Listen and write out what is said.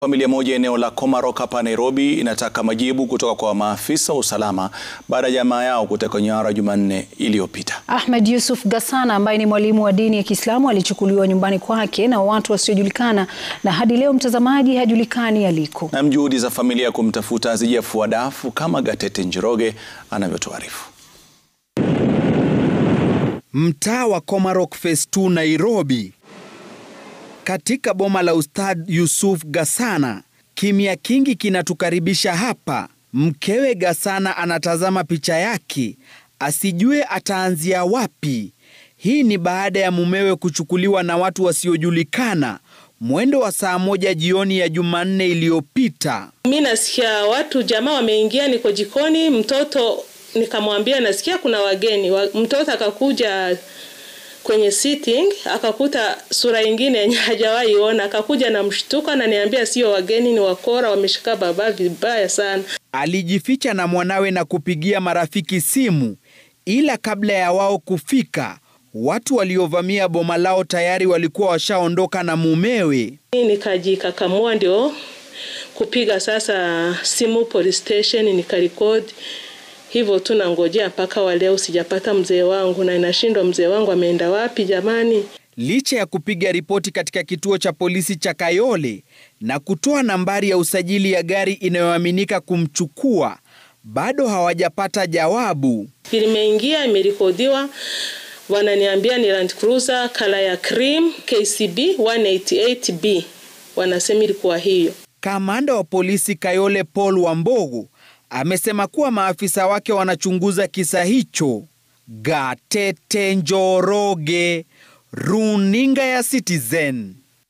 Familia moja eneo la Komarok hapa Nairobi inataka majibu kutoka kwa maafisa wa usalama baada ya jamaa yao kutekwa nyara Jumanne iliyopita. Ahmed Yusuf Gassana ambaye ni mwalimu wa dini ya Kiislamu alichukuliwa nyumbani kwake na watu wasiojulikana na hadi leo mtazamaji hajulikani aliko. Na juhudi za familia kumtafuta hazijafua dafu kama Gatete Njoroge anavyotuarifu. Mtaa wa Komarok Phase 2 Nairobi katika boma la Ustadh Yusuf Gassana, kimya kingi kinatukaribisha hapa. Mkewe Gassana anatazama picha yake asijue ataanzia wapi. Hii ni baada ya mumewe kuchukuliwa na watu wasiojulikana mwendo wa saa moja jioni ya Jumanne iliyopita. Mi nasikia watu jamaa wameingia, niko jikoni, mtoto nikamwambia nasikia kuna wageni wa, mtoto akakuja kwenye sitting akakuta sura ingine yenye hajawahi ona, akakuja na mshtuka na niambia sio wageni, ni wakora, wameshika baba vibaya sana. Alijificha na mwanawe na kupigia marafiki simu, ila kabla ya wao kufika, watu waliovamia boma lao tayari walikuwa washaondoka na mumewe. Nikajikakamua ndio kupiga sasa simu police station, nikarekodi hivyo tu nangojea mpaka wa leo sijapata mzee wangu, na inashindwa mzee wangu ameenda wapi jamani. Licha ya kupiga ripoti katika kituo cha polisi cha Kayole na kutoa nambari ya usajili ya gari inayoaminika kumchukua, bado hawajapata jawabu. Limeingia, imerekodiwa, wananiambia ni Land Cruiser kala ya cream KCB 188B, wanasema ilikuwa hiyo. Kamanda wa polisi Kayole Paul Wambogo amesema kuwa maafisa wake wanachunguza kisa hicho. Gatete Njoroge, runinga ya Citizen.